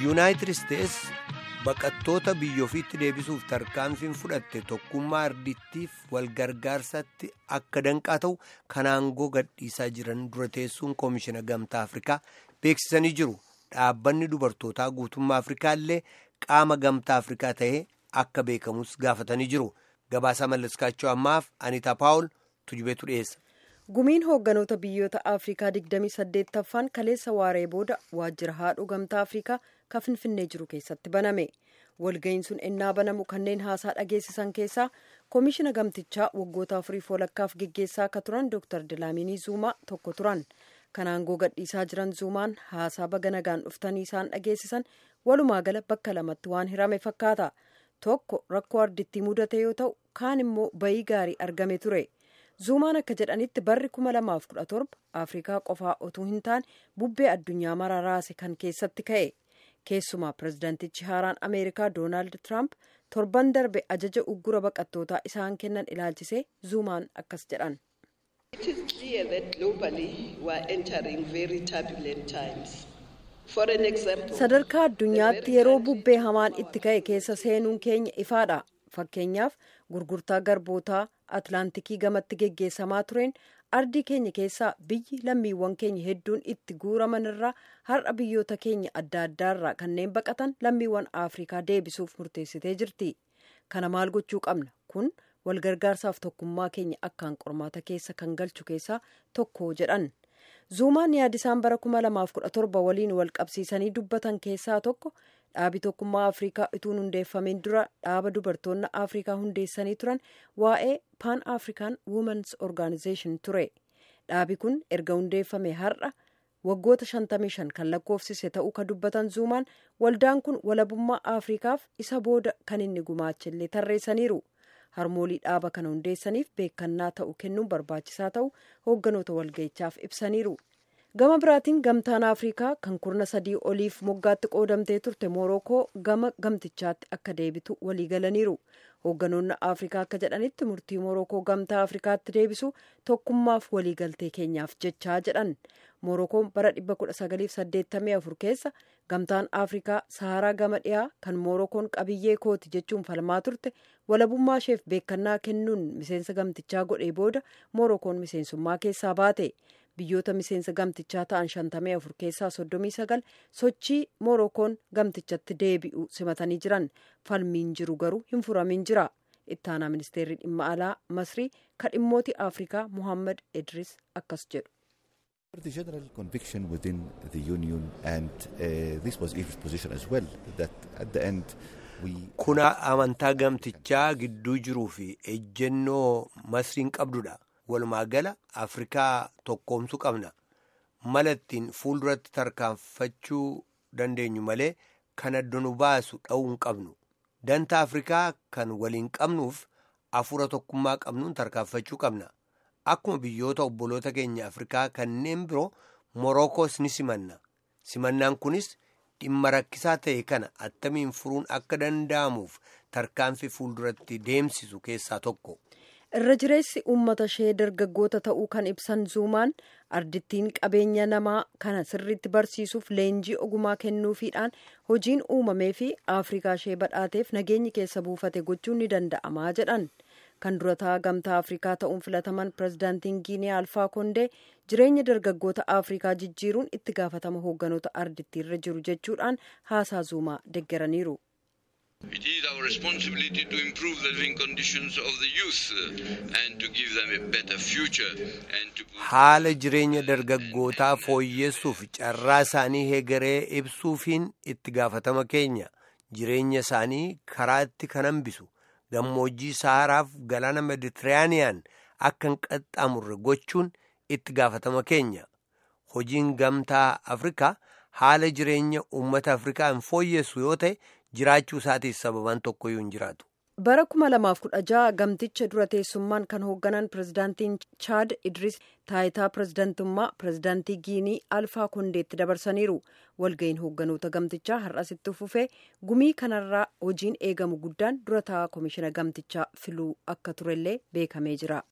yuunaayitid isteets baqattoota biyya ofiitti deebisuuf tarkaanfiin fudhatte tokkummaa ardittiif walgargaarsatti akka danqaa ta'u kan aangoo gadhiisaa jiran dura teessuun koomishina gamtaa afrikaa beeksisanii jiru dhaabbanni dubartootaa guutummaa afrikaa illee qaama gamtaa afrikaa ta'ee akka beekamus gaafatanii jiru gabaasaa mallaskaachoo ammaaf anitaa paawul tujubeetu dhiyeessa. gumiin hoogganoota biyyoota afrikaa 28ffaan kaleessa waaree booda waajjira haadhuu gamtaa afrikaa kan finfinnee jiru keessatti baname walga'iin sun ennaa banamu kanneen haasaa dhageessisan keessaa koomishina gamtichaa waggoota afurii walakkaaf geggeessaa akka turan dr dilaaminii zuumaa tokko turan kan aangoo gadhiisaa jiran zuumaan haasaa baga nagaan dhuftanii isaan dhageessisan walumaa gala bakka lamatti waan hirame fakkaata tokko rakkoo ardittii mudate yoo ta'u kaan immoo bayii gaarii argame ture. zuumaan akka jedhanitti barri 2017 afrikaa qofaa otuu hin taane bubbee addunyaa mararaase kan keessatti ka'e keessumaa pirezidaantichi haaraan ameerikaa doonaald tiraamp torban darbe ajaja uggura baqattootaa isaan kennan ilaalchisee zuumaan akkas jedhan. sadarkaa addunyaatti yeroo bubbee hamaan itti ka'e keessa seenuun keenya ifaadha fakkeenyaaf gurgurtaa garbootaa atlaantikii gamatti geggeessamaa tureen ardii keenya keessaa biyyi lammiiwwan keenya hedduun itti guuraman irraa har'a biyyoota keenya adda addaarraa kanneen baqatan lammiiwwan afrikaa deebisuuf murteessitee jirti kana maal gochuu qabna kun walgargaarsaaf tokkummaa keenya akkaan qormaata keessa kan galchu keessaa tokko jedhan zuumaan yaadisaan bara 2017 waliin wal qabsiisanii dubbatan keessaa tokko dhaabi tokkummaa afrikaa utuu hundeeffameen dura dhaaba dubartoonni afrikaa hundeessanii turan waa'ee pan african womens organization ture dhaabi kun erga hundeeffame har'a waggoota 55 kan lakkoofsise ta'uu ka dubbatan zuumaan waldaan kun walabummaa afrikaaf isa booda kan inni gumaachillee tarreessaniiru harmoolii dhaaba kana hundeessaniif beekannaa ta'u kennuun barbaachisaa ta'u hoogganoota walga'ichaaf ibsaniiru. gama biraatiin gamtaan afrikaa kan kurna sadii oliif moggaatti qoodamtee turte moorokoo gama gamtichaatti akka deebitu waliigalaniiru hoogganoonni afrikaa akka jedhanitti murtii moorokoo gamtaa afrikaatti deebisu tokkummaaf waliigaltee keenyaaf jechaa jedhan moorokoon bara 1984 keessa gamtaan afrikaa saharaa gama dhiyaa kan moorokoon qabiyyee kooti jechuun falmaa turte walabummaa isheef beekannaa kennuun miseensa gamtichaa godhee booda moorokoon miseensummaa keessaa baate. biyyoota miseensa gamtichaa ta'an 54 keessaa 39 sochii moorokoon gamtichatti deebi'u simatanii jiran falmiin jiru garuu hin furamin jira ittaanaa ministeerri dhimma alaa masrii ka dhimmooti afrikaa muhammad idris akkas jedhu. The general conviction within the union and uh, this was Egypt's position as well that at the end we. Kuna amantaa gamtichaa gidduu jiruu fi ejjennoo masriin qabdudha. walumaa gala afrikaa tokkoomsuu qabna mala ittiin fuulduratti tarkaanfachuu dandeenyu malee kan adda nu baasu dha'uu hin qabnu danta afrikaa kan waliin qabnuuf afuura tokkummaa qabnuun tarkaanfachuu qabna akkuma biyyoota obboloota keenya afrikaa kanneen biroo morookoos ni simanna simannaan kunis dhimma rakkisaa ta'e kana attamiin furuun akka danda'amuuf tarkaanfii fuulduratti deemsisu keessaa tokko. irra jireessi uummata ishee dargaggoota ta'uu kan ibsan zuumaan ardittiin qabeenya namaa kana sirriitti barsiisuuf leenjii ogumaa kennuufiidhaan hojiin uumamee fi afrikaa ishee badhaateef nageenyi keessa buufate gochuun ni danda'amaa jedhan kan durataa gamtaa afrikaa ta'uun filataman pirezidaantiin giinee alfaa kondee jireenya dargaggoota afrikaa jijjiiruun itti gaafatama hoogganoota ardittii irra jiru jechuudhaan haasaa zuumaa deggeraniiru. It is our responsibility to improve the living conditions of the youth and to give them a better future and to haala jireenya dargaggootaa fooyyessuuf carraa isaanii hegeree ibsuufiin itti gaafatama keenya jireenya isaanii karaatti kan hambisu gammoojjii saharaaf galaana meditiraaniyaan akka hin qaxxaamurre gochuun itti gaafatama keenya hojiin gamtaa afrikaa haala jireenya uummata afrikaa hin fooyyessu yoo ta'e jiraachuu isaatiif sababaan tokkoyyuu hin jiraatu. bara 2016 gamticha dura teessummaan kan hoogganan pirezidaantiin chaad idris taayitaa pirezidaantummaa pirezidaantii giinii alfaa kondeetti dabarsaniiru walga'iin hoogganoota gamtichaa har'asitti fufee gumii kanarraa hojiin eegamu guddaan dura taa'aa koomishina gamtichaa filuu akka turellee beekamee jira.